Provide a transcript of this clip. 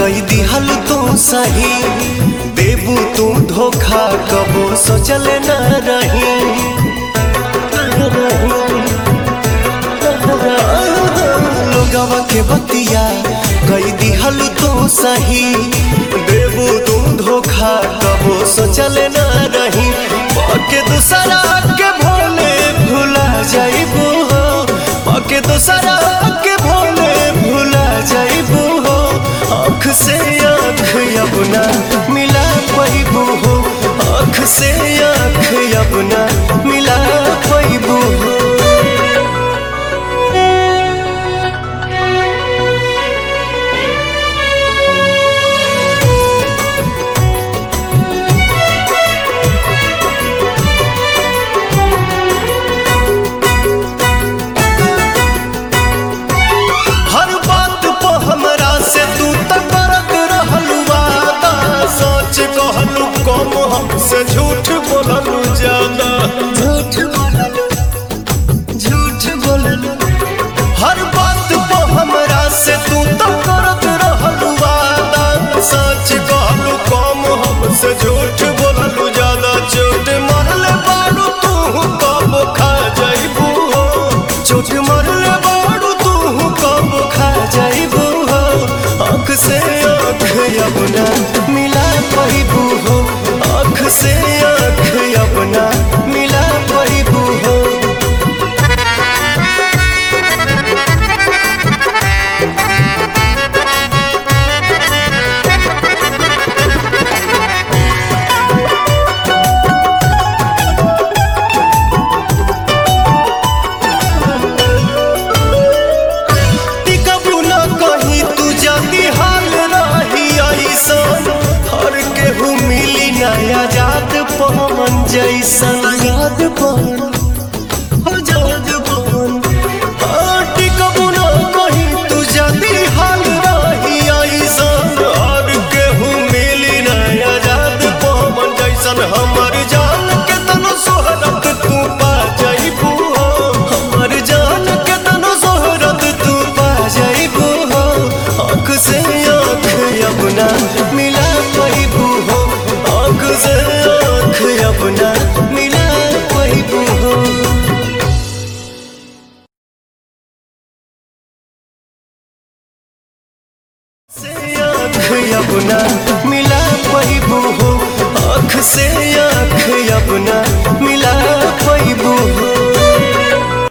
कई दिहल तू सही देबू तू धोखा कबो सोचल न रही लोगवा के बतिया कई दिहल तू सही देबू तू धोखा कबो सोचल न रही पके दूसरा के भोले भुला जाइबू हो पके दूसरा के भोले भुला जाइबू हो आँख से आँख अपना मिला पैबू हो आँख से आँख अपना मिला पैबू हो हर बात पे हमरा से तू त करत रहलू वादा सच कहलू कम हमसे झूठ बोललू ज्यादा झूठ बोललू झूठ बोललू हर बात पे हमरा से तू त करत रहलू वादा सच कहलू कम हमसे झूठ बोललू ज्यादा चोट मरले बारू तू कब खा जाइबू हो चोट मरले बारू तू कब खा जाइबू हो आँख से आँख अपना मिला पैबू हो आँख से आँख अपना मिला पैबू हो टिकबू न कहीं तू जल्दी हाल रही ऐसन हर केहू मिली नया याद पवन जैसन याद पवन आजाद पवन हाँ, टिकबू न कहीं तू जल्दी हाल रही ऐसन हर केहू मिली नया याद पवन जैसन हमर जान के तनो सोहरत तू पा जाइबू हो हमर जान के तनो सोहरत तू पा जाइबू हो आँख से आँख अपना मिला पैबू हो आँख से आँख अपना मिला पैबू हो से आँख अपना मिला पैबू हो आँख से आँख